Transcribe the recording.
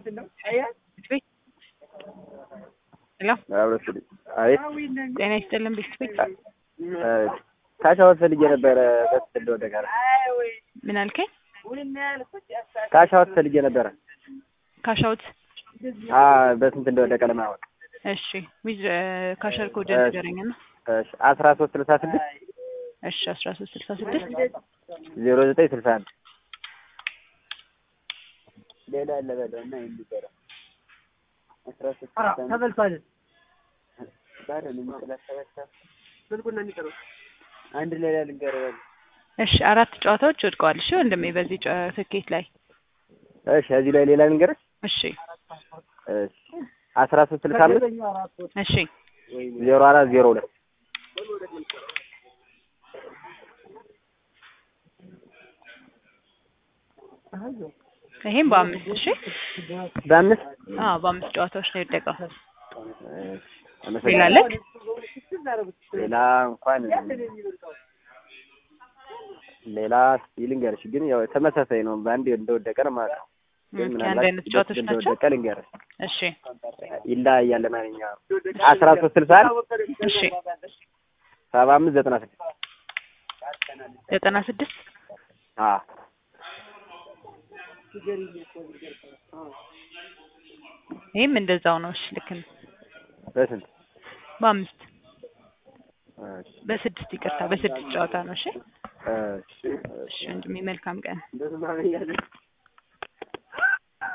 ሄሎ አቤት ጤና ይስጥልን ቤተሰብ ካሻወት ፈልጌ ነበረ በስንት እንደወደቀ ምን አልከኝ? ካሻወት ፈልጌ ነበረ ካሻውት አ በስንት እንደወደቀ ለማወቅ እሺ ዊዝ ካሸር ኮድ እሺ። ንገረኝ እና እሺ አስራ ሶስት ስልሳ ስድስት እሺ አስራ ሶስት ስልሳ ስድስት ዜሮ ዘጠኝ ስልሳ አንድ ሌላ አለ በለው እና የሚበለው አስራ ሶስት ተበልቷል። ባዶ ነው የሚጥላሰበሰብ ስልኩና የሚቀረው አንድ ሌላ ልንገርህ በለው እሺ አራት ጨዋታዎች ወድቀዋል። እሺ ወንድሜ በዚህ ጨ- ትኬት ላይ እሺ እዚህ ላይ ሌላ ልንገርህ እሺ እሺ አስራ ሶስት ስልሳ አምስት እሺ ዜሮ አራት ዜሮ ሁለት ይሄም በአምስት እሺ በአምስት አዎ በአምስት ጨዋታዎች ነው የወደቀው። እሺ ሌላ አለክ? ሌላ እንኳን ሌላ እስኪ ልንገርሽ፣ ግን ያው ተመሳሳይ ነው። በአንድ እንደወደቀ ነው ማለት ነው። ግን ኦኬ፣ አንድ አይነት ጨዋታዎች ናቸው። እንደወደቀ ልንገርሽ፣ እሺ ይለያያል። ማንኛውም አስራ ሶስት ስልሳ አንድ እሺ ሰባ አምስት ዘጠና ስድስት ዘጠና ስድስት አዎ ይህም እንደዛው ነው። እሺ ልክ ነው። በስንት በአምስት እሺ በስድስት ይቅርታ፣ በስድስት ጨዋታ ነው። እሺ እሺ እሺ ወንድሜ መልካም ቀን። እሺ